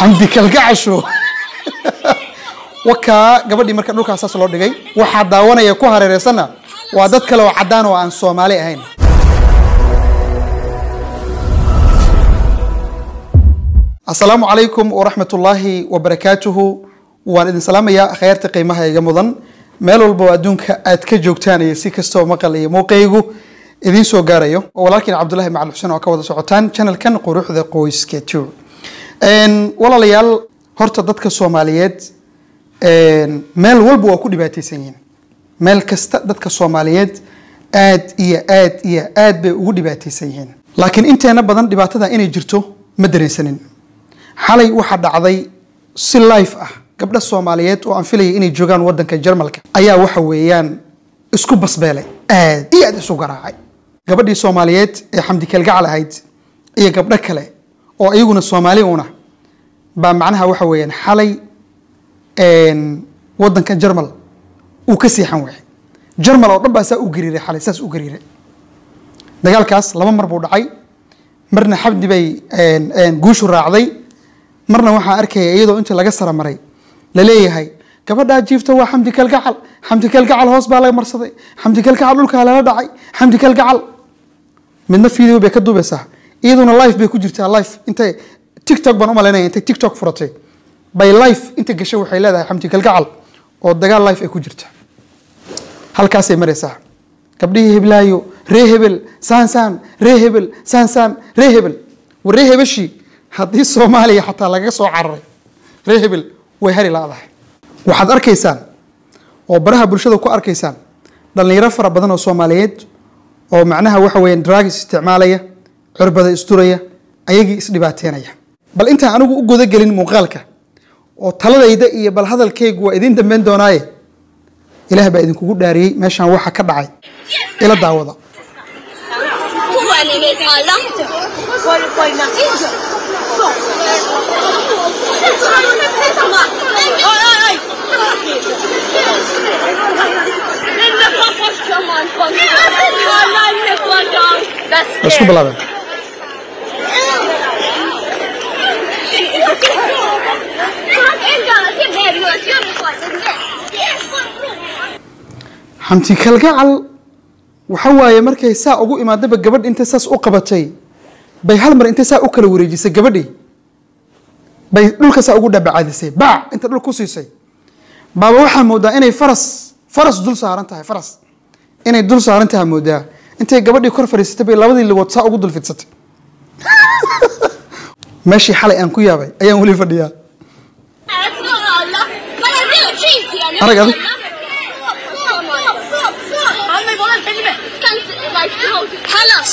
xamdi kalgacasho wakaa gabadhii marka dhulkaas saas loo dhigay waxaa daawanaya ku hareereysanna waa dad kale oo caddaan oo aan soomaali ahayn asalaamu calaykum waraxmat ullaahi wabarakaatuhu waan idin salaamayaa akhyaarta qiimaha iga mudan meel walba oo adduunka aad ka joogtaan iyo si kastoo maqal iyo muuqaygu idiin soo gaarayo oo walaalkiin cabdullahi macali xuseen oo ka wada socotaan channelkan quruxda qoyska two walaalayaal horta dadka soomaaliyeed meel walba waa ku dhibaateysan yihiin meel kasta dadka soomaaliyeed aad iyo aad iyo aad bay ugu dhibaateysan yihiin laakiin inteena badan dhibaatada inay jirto ma dareensanin xalay waxaa dhacday si life ah gabdha soomaaliyeed oo aan filayay inay joogaan wadanka jarmalka ayaa waxa weeyaan isku basbeelay aad iyo aad isu garaacay gabadhii soomaaliyeed ee xamdi kalgacal ahayd iyo gabdho kale oo iyaguna soomaali una baa macnaha waxa weeyaan xalay wadanka jarmal uu ka seexan waayay jarmal oo dhan baa saa u gariiray xalay saas u gariiray dagaalkaas laba mar buu dhacay marna xabdi bay guushu raacday marna waxaa arkaya iyadoo intii laga saramaray laleeyahay gabadhaa jiifta waa xamdi kalgacal xamdi kalgacal hoos baa laga marsaday xamdi kalgacal dhulkaa lala dhacay xamdi kalgacal midna video bay ka duubaysaa iyaduna life bay ku jirtaa life intay tiktok baan umalaynaya intay tiktok furatay bay life inta gashay waxay leedahay xamdi kalgacal oo dagaal life ay ku jirta halkaasay maraysaa gabdhihii heblaayo ree hebel saansaan ree hebel saansaan ree hebel war ree hebeshii haddii soomaaliya xataa lagaga soo cararay ree hebel way hari la-dahay waxaad arkaysaan oo baraha bulshada ku arkaysaan dhallinyaro fara badan oo soomaaliyeed oo macnaha waxa weeyaan dragis isticmaalaya curbada isduraya ayagii isdhibaateynaya bal intaan anigu u gudagelin muuqaalka oo taladayda iyo bal hadalkaygu waa idiin dambeyn doonaaye ilaah baa idinkugu dhaariyey meeshaan waxa ka dhacay ila daawada 不管你没擦浪着，我我那一着，哎哎 waa isku bilaabeen xamti kalgacal waxa waaye markay saa ugu imaadaba gabadh intay saas u qabatay bay hal mar intay saa u kala wareejisay gabadhii bay dhulka saa ugu dhabacaadisay baac inta dhul ku siisay baaba waxaa moodaa inay faras faras dul saaran tahay faras inay dul saaran tahay moodaa intay gabadhii kor fadhiisatay bay labadii ligood saa ugu dul fidsatay meeshii xalay aan ku yaabay ayaan weli fadhiyaa Arag adig. خلاص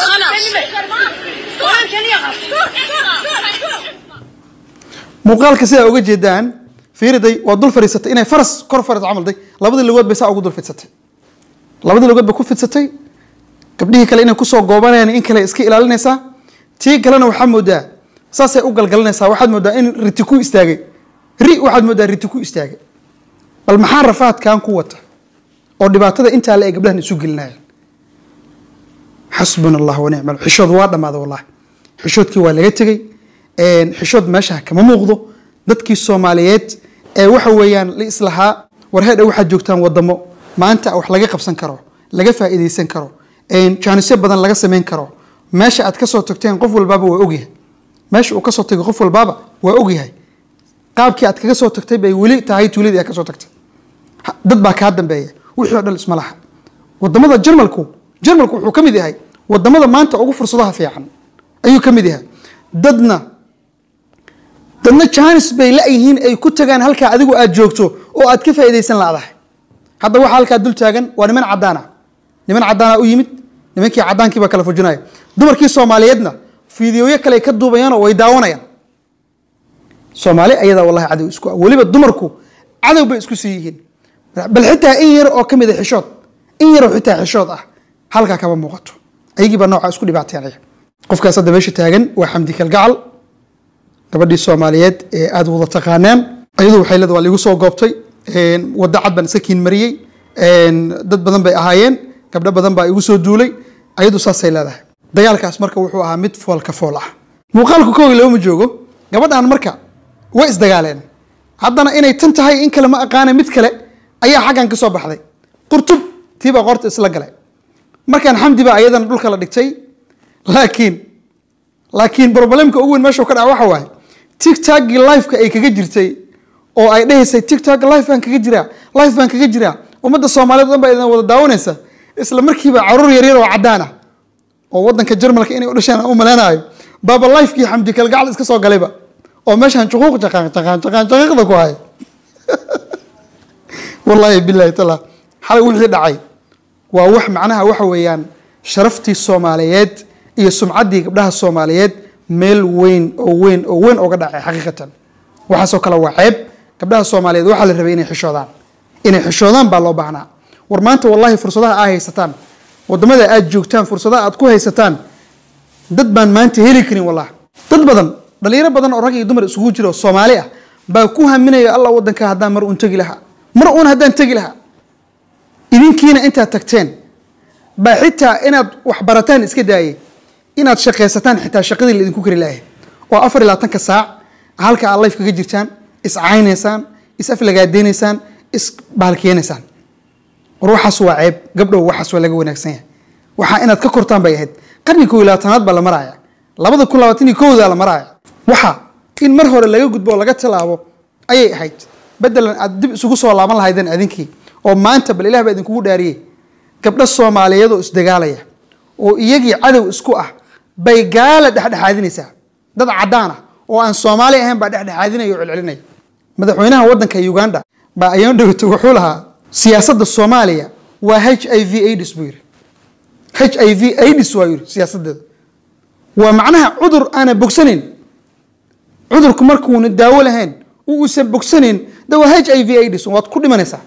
muuqaalka sidaa uga jeedaan fiiriday waa dul fadhiisatay inay faras kor fadhiis camalday labadii lugood bay saa ugu dul fidsatay labadii lugood bay ku fidsatay gabdhihii kale inay kusoo goobanayaan in kale iska ilaalinaysaa tii kalena waxaa moodaa saasay u galgalinaysaa waxaad moodaa in riti ku istaagay ri waxaad moodaa riti ku istaagay bal maxaa rafaadkan ku wata oo dhibaatada intaa le ay gabdhahan isu gelinayaan xasbuna allah wanicmal xishood waa dhammaaday wallahi xishoodkii waa laga tegey xishood meesha kama muuqdo dadkii soomaaliyeed ee waxa weeyaan la islahaa war heedha waxaad joogtaan wadamo maanta wax laga qabsan karo laga faa'iidaysan karo jaanisyo badan laga samayn karo meesha aad kasoo tagteen qof walbaaba waa ogyahay meesha uu kasoo tagay qof walbaaba waa ogyahay qaabkii aad kaga soo tagtay bay weli tahay tuuladii aad kasoo tagtay Ha- dad baa kaa dambeeya wixii oo dhan isma laha wadamada jarmalku jarmalku wuxuu ka mid yahay wadamada maanta ugu fursadaha fiican ayuu ka mid yahay dadna dadna jaanis bay la-yihiin ay ku tagaan halkaa adigu aad joogto oo aad ka faa'iidaysan la'dahay hadda waxaa halkaa dul taagan waa niman caddaana niman caddaana u yimid nimankii caddaankii baa kala fujinaya dumarkii soomaaliyeedna fiidiyoyo kale ay ka duubayaan oo way daawanayaan soomaali ayadaa wallahi cadow isku ah weliba dumarku cadow bay isku sii yihiin bal xitaa in yar oo ka mid a xishood in yaroo xitaa xishood ah halkaa kama muuqato ayagii baa noocaa isku dhibaateynaya qofkaas hadda meesha taagan waa xamdi kalgacal gabadhii soomaaliyeed ee aada wada taqaaneen ayadu waxay leedahay waa liigu soo goobtay wadda cad baan iska kiin mariyey dad badan bay ahaayeen gabdho badan baa igu soo duulay ayadu saasay leedahay dagaalkaas marka wuxuu ahaa mid foolka fool ah muuqaalku kow iyo laba ma joogo gabadhan marka way isdagaaleen haddana inay tan tahay in kale ma aqaana mid kale ayaa xaggan ka soo baxday qurtub tii baa qorta isla galay markaan xamdi baa ayadana dhulka la dhigtay laakiin laakiin problemka ugu weyn meesha ka dhaca waxa waaye tigtagii lifeka ay kaga jirtay oo ay dhahaysay tigtag life baan kaga jiraa life baan kaga jiraa ummadda soomaaliyeed o dhan baa idin wada daawanaysa isla markiiba caruur yaryar oo caddaan ah oo waddanka jarmalka inay u dhasheen aan u maleynayo baaba lifekii xamdi kalgacal iska soo galayba oo meeshaan juquuq jaqaan jaqaan jaqaan jaqiiqda ku haya wallaahi billahi taala xalay wixii dhacay waa wax macnaha waxa weeyaan sharaftii soomaaliyeed iyo sumcaddii gabdhaha soomaaliyeed meel weyn oo weyn oo weyn oga dhacay xaqiiqatan waxaasoo kale waa ceeb gabdhaha soomaaliyeed waxaa la rabay inay xishoodaan inay xishoodaan baa loo baahnaa war maanta wallahi fursadaha aa haysataan wadamada aad joogtaan fursadaha aad ku haysataan dad baan maanta heli karin wallah dad badan dhalinyaro badan oo rag iyo dumar isugu jira oo soomaali ah baa ku haminaya allah wadanka haddaan mar uun tegi lahaa mar uun haddaan tegi lahaa idinkiina intaad tagteen baa xitaa inaad wax barataan iska daayay inaad shaqaysataan xitaa shaqadii la idinku kari lahay oo afar iyo labaatanka saac halka aad life kaga jirtaan iscaynaysaan is aflagaadeynaysaan is baalkeenaysaan war waxaas waa ceeb gabdhow waxaas waa laga wanaagsan yahay waxaa inaad ka kortaan bay ahayd qarni koo iyo labaatanaad baa la maraaya labada kun labaatan iyo kowdaa la maraaya waxa in mar hore laga gudbo oo laga tallaabo ayay ahayd bedelan aad dib isugu soo laaban lahaydeen adinkii oo maanta bal ilah baa idinkugu dhaariyey gabdho soomaaliyeed oo isdagaalaya oo iyagii cadow isku ah bay gaala dhexdhexaadinaysaa dad caddaan ah oo aan soomaali ahayn baa dhexdhexaadinaya oo celcelinaya madaxweynaha waddanka uganda baa ayaan dhawata wuxuu lahaa siyaasadda soomaaliya waa h i v aids buu yidhi h i v aids waa yidhi siyaasaddeeda waa macnaha cudur aana bogsanayn cudurku markuuna daawo lahayn u uusan bogsanayn de waa h i v aids waad ku dhimanaysaa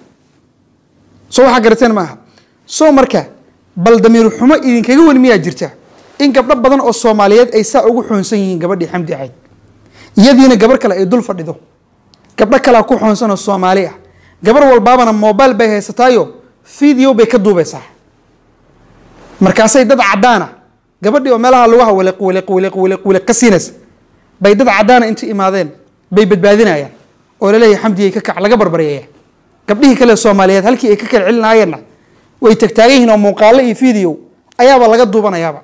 soo waxaa garateen maaha soo marka bal damiir xumo idinkaga wen miyaa jirta in gabdho badan oo soomaaliyeed ay saa ugu xoonsan yihiin gabadhii xamdi ahayd iyadiina gabar kale ay dul fadhido gabdho kalea ku xoonsan oo soomaali ah gabar walbaabana mobile bay haysataayo video bay ka duubaysaa markaasay dad caddaana gabadhii oo meelaha lugaha wiliq wiliq wiliq wiliq wiliq ka siinaysa bay dad caddaana inta imaadeen bay badbaadinayaan oo laleeyahay xamdigay ka kac laga barbaryaya gabdhihii kale soomaaliyeed halkii ay ka kala celinayeenna way tagtaagan yihiin oo muuqaalo iyo video ayaaba laga duubanayaaba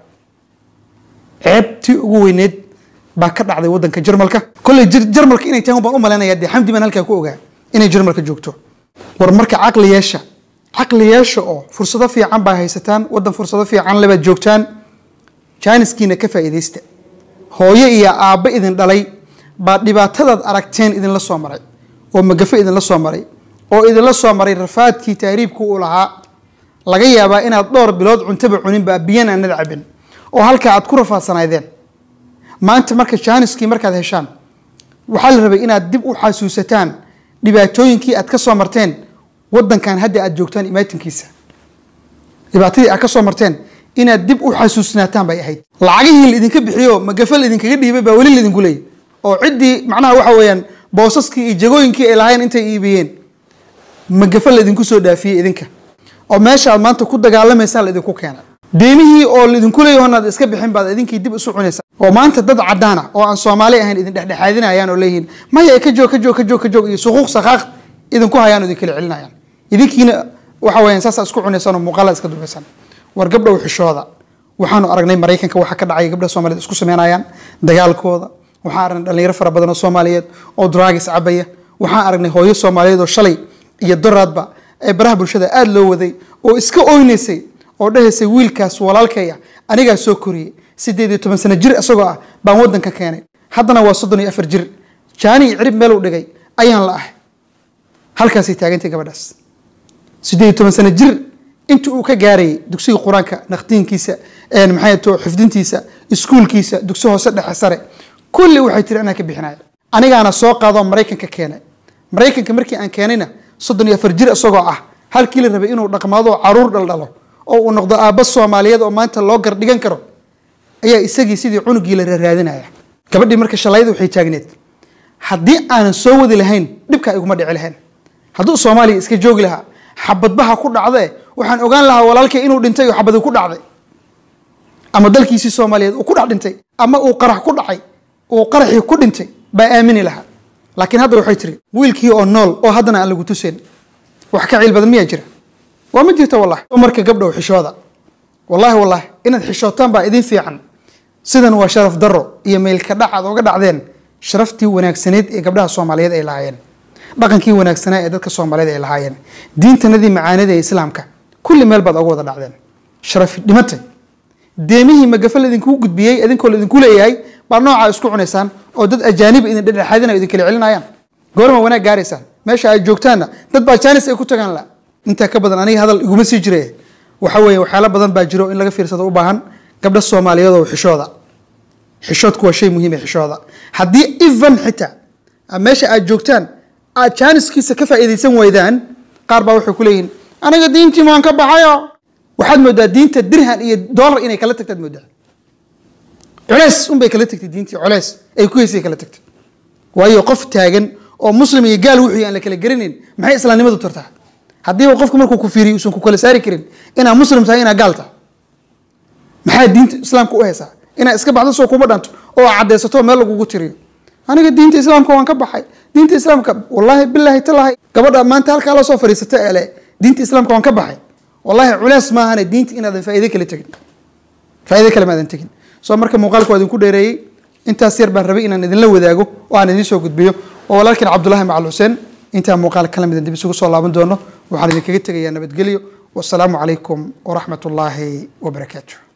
ceebtii ugu weyneed baa ka dhacday waddanka jarmalka kolley jarmalka inay tahan baan u malaynayaa dee xamdi baan halkaa ku ogaa inay jarmalka joogto war marka caqli yeesha caqli yeesha oo fursado fiican baa haysataan waddan fursado fiican lebaad joogtaan jaaniskiina ka faa'iidaysta hooyo iyo aabbo idin dhalay baa dhibaatadaad aragteen idinla soo maray oo magafo idinla soo maray oo idinla soo maray rafaadkii tahriibku uu lahaa laga yaabaa inaad dhowr bilood cuntaba cuninba biyana aanad cabin oo halkaa aad ku rafaadsanaydeen maanta marka jaaniskii markaad heshaan waxaa la rabay inaad dib u xasuusataan dhibaatooyinkii aad ka soo marteen waddankan hadda aad joogtaan imaatinkiisa dhibaatadii aad ka soo marteen inaad dib u xasuusnaataan bay ahayd lacagihii laidinka bixiyo magafa laidinkaga dhiibay baa weli laidinku leeyay oo ciddii macnaha waxa weeyaan boosaskii iyo jagooyinkii ay lahayn intay iibiyeen magafa laidinku soo dhaafiyey idinka oo meesha aad maanta ku dagaalamaysaan laidinku keenay deemihii oo laidinku leeyaho inaad iska bixin baad idinkii dib isu cunaysaa oo maanta dad caddaana oo aan soomaali ahayn idin dhexdhexaadinayaan oo leeyihiin maya ka joog ka joog ka joog ka joog iyo suquuq sakaaq idinku hayaan oo idin kala celinayaan idinkiina waxa weeyaan saasaa isku cunaysaan oo muuqaala iska dubaysaan war gabdhow xishooda waxaanu aragnay maraykanka waxa ka dhacay gabdhaha soomaaliyeed isku sameynayaan dagaalkooda waxaan aragnay dhalinyaro fara badan oo soomaaliyeed oo dragis cabaya waxaan aragnay hooyo soomaaliyeed oo shalay iyo doraadba ee baraha bulshada aada loo waday oo iska oynaysay oo dhahaysay wiilkaas walaalkaya anigaa soo koriyey sideed iyo toban sano jir isagoo ah baan waddanka keenay haddana waa soddon iyo afar jir jaani iyo cirib meel u dhigay ayaan la ahay halkaasay taagantay gabadhaas sideed iyo toban sano jir inta uu ka gaarayay dugsiga qur-aanka naqdiinkiisa maxay to xifdintiisa iskuulkiisa dugsi hoose dhexe sare kulli waxay tiri anaa ka bixinaya anigaana soo qaadoo maraykanka keenay maraykanka markii aan keenayna soddon iyo afar jir isagoo ah halkii la rabay inuu dhaqmaado caruur dhaldhalo oo uu noqdo aabba soomaaliyeed oo maanta loo gardhigan karo ayaa isagii sidii cunugii la raaraadinaya gabadhii marka shalayda waxay taagneed haddii aanan soo wadi lahayn dhibkaa iguma dhici lahayn hadduu soomaaliya iska joogi lahaa xabadbaha ku dhacdee waxaan ogaan lahaa walaalkay inuu dhintay oo xabadi ku dhacday ama dalkiisii soomaaliyeed uu ku dhex dhintay ama uu qarax ku dhacay uu qaraxii ku dhintay baa aamini lahaa laakiin hadda waxay tiri wiilkii oo nool oo haddana aan lagu tuseen wax ka ciil badan miyaa jira waa ma jirto wallahi marka gabdhow xishooda wallahi wallahi inaad xishootaan baa idin fiican sidan waa sharaf daro iyo meylka dhac aad oga dhacdeen sharaftii wanaagsaneed ee gabdhaha soomaaliyeed ay lahaayeen dhaqankii wanaagsanaa ee dadka soomaaliyeed ay lahaayeen diintanadii macaanida ee islaamka kulli meel baad oga wada dhacdeen sharafi dhimatay deemihii magafa laidinkugu gudbiyey idinkoo laidinku leeyahay baa noocaa isku cunaysaan oo dad ajaaniba idin dhedhexaadinayo idin kala celinayaan goorma wanaag gaaraysaan meesha aad joogtaanna dad baa jaanis ay ku tagaan la intaa ka badan aniga hadal iguma sii jire waxa weeye waxyaalo badan baa jiro in laga fiirsado u baahan gabdha soomaaliyeed oo xishooda xishoodku waa shay muhiim ee xishooda haddii even xitaa meesha aad joogtaan aad jaaniskiisa ka faa'iidaysan waydaan qaar baa waxay ku leeyihin aniga diintii maan ka baxayo waxaad moodaa diinta dirhan iyo dollar inay kala tagtaad moodaa culeys unbay kala tagtay diintii culeys ay ku heysay kala tagtay waayo qof taagan oo muslim iyo gaal wuxuu aan la kala garanayn maxay islaamnimadu tartaa haddiiba qofku markuu ku fiiriyo uusan ku kala saari karin inaa muslim tahay inaa gaal tahay maxaa diinta islaamka u haysaa inaa iska baxdo soo kuma dhanto oo cadaysato meel lagugu tiriyo aniga diinta islaamka waan ka baxay diinta islaamka wallaahi bilaahi talahi gabadha maanta halkaa la soo fadhiisata ee le diinta islaamka waan ka baxay wallaahi culeys maahane diinta inaadan faa'iide kale tegin faa'iide kale maadan tegin soo marka muuqaalka waa idinku dheereeyey intaas yar baan rabay inaan idinla wadaago oo aan idiin soo gudbiyo oo walaalkiin cabdullaahi macal xuseen intaa muuqaal kala midan dib isugu soo laaban doono waxaan idinkaga tegayaa nabadgelyo wasalaamu calaykum waraxmat ullaahi wabarakaatu